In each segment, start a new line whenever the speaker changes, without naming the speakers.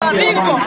Bingo.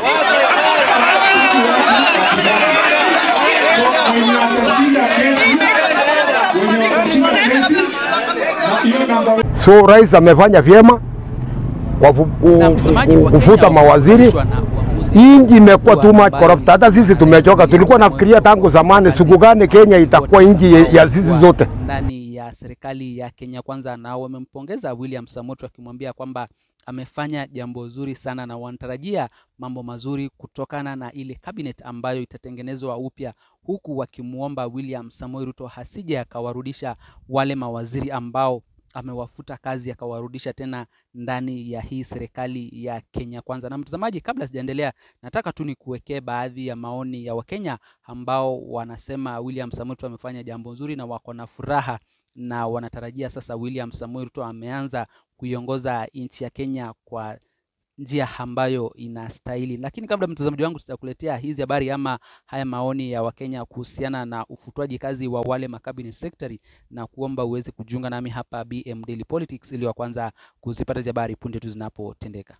wenye watashinda kesi, wenye watashinda kesi, na hiyo namba
So rais amefanya vyema kwa ku- ku-
Na mtazamaji wa
ku- kufuta
Kenya
mawaziri.
wamefurahishwa na uamuzi
Hii nchi imekuwa
wa
too much
ambayo
corrupt. Hata sisi tumechoka, tulikuwa nafikiria tangu zamani siku gani Kenya itakuwa nchi ya- ya sisi zote.
ndani ya serikali ya Kenya Kwanza, na wamempongeza William Samoei wakimwambia kwamba amefanya jambo zuri sana na wanatarajia mambo mazuri kutokana na ile cabinet ambayo itatengenezwa upya, huku wakimwomba William Samoei Ruto hasije akawarudisha wale mawaziri ambao amewafuta kazi akawarudisha tena ndani ya hii serikali ya Kenya Kwanza. Na mtazamaji, kabla sijaendelea, nataka tu nikuwekee baadhi ya maoni ya Wakenya ambao wanasema William Samoei Ruto amefanya jambo nzuri na wako na furaha na wanatarajia sasa William Samoei Ruto ameanza kuiongoza nchi ya Kenya kwa njia ambayo inastahili. Lakini kabla mtazamaji wangu sitakuletea hizi habari ama haya maoni ya Wakenya kuhusiana na ufutwaji kazi wa wale makabinet secretary, na kuomba uweze kujiunga nami hapa BM Daily Politics ili wa kwanza kuzipata hizi habari punde tu zinapotendeka.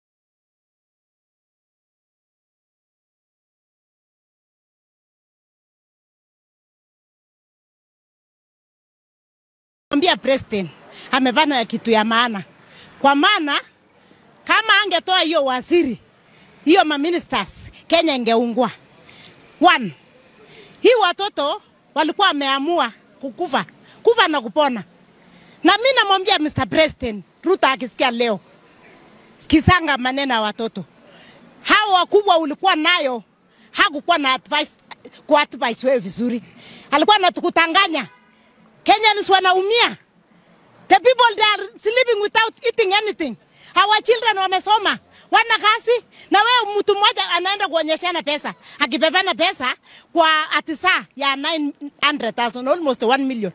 Ambia president amefanya kitu ya maana, kwa maana kama angetoa hiyo waziri hiyo maministers, Kenya ingeungua. One, hii watoto walikuwa wameamua kukufa kufa na kupona, na mi namwambia Mr. President Ruto akisikia leo, sikizanga maneno ya watoto hao wakubwa ulikuwa nayo, hakukuwa na advice, ku advice wewe vizuri, alikuwa anatukutanganya Kenyans wanaumia. The people they are sleeping without eating anything. Our children wamesoma, wana kazi na wewe mtu mmoja anaenda kuonyeshana pesa, akibebana pesa kwa atisa ya 900,000 almost 1 million.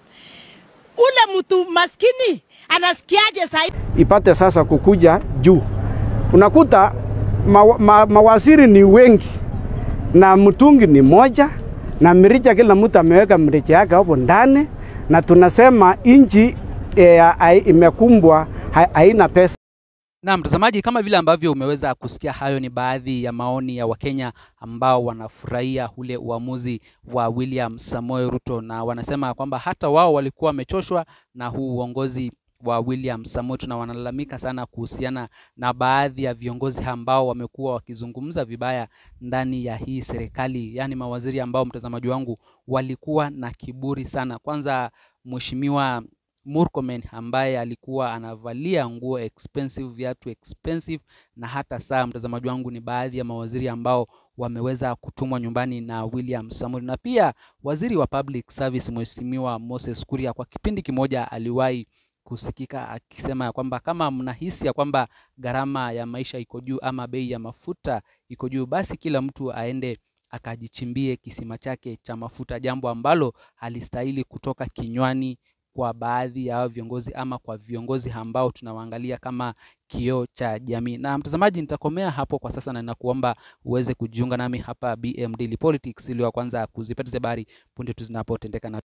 Ule mtu maskini anasikiaje sasa?
ipate sasa kukuja juu. Unakuta ma, ma, mawaziri ni wengi na mtungi ni moja na mrija, kila mtu ameweka mrija yake hapo ndani, na tunasema nchi e, imekumbwa ha, haina pesa.
Na mtazamaji, kama vile ambavyo umeweza kusikia, hayo ni baadhi ya maoni ya Wakenya ambao wanafurahia ule uamuzi wa William Samoei Ruto, na wanasema kwamba hata wao walikuwa wamechoshwa na huu uongozi wa William Samoei Ruto, na wanalalamika sana kuhusiana na baadhi ya viongozi ambao wamekuwa wakizungumza vibaya ndani ya hii serikali, yaani mawaziri ambao, mtazamaji wangu, walikuwa na kiburi sana. Kwanza mheshimiwa Murkomen ambaye alikuwa anavalia nguo expensive, viatu expensive na hata saa. Mtazamaji wangu, ni baadhi ya mawaziri ambao wameweza kutumwa nyumbani na William Samoei, na pia waziri wa public service mheshimiwa Moses Kuria kwa kipindi kimoja aliwahi kusikika akisema ya kwamba kama mnahisi ya kwamba gharama ya maisha iko juu ama bei ya mafuta iko juu, basi kila mtu aende akajichimbie kisima chake cha mafuta, jambo ambalo halistahili kutoka kinywani kwa baadhi ya hao viongozi ama kwa viongozi ambao tunawaangalia kama kioo cha jamii. Na mtazamaji, nitakomea hapo kwa sasa na ninakuomba uweze kujiunga nami hapa BM Daily Politics ili wa kwanza kuzipata hizi habari punde tu zinapotendeka na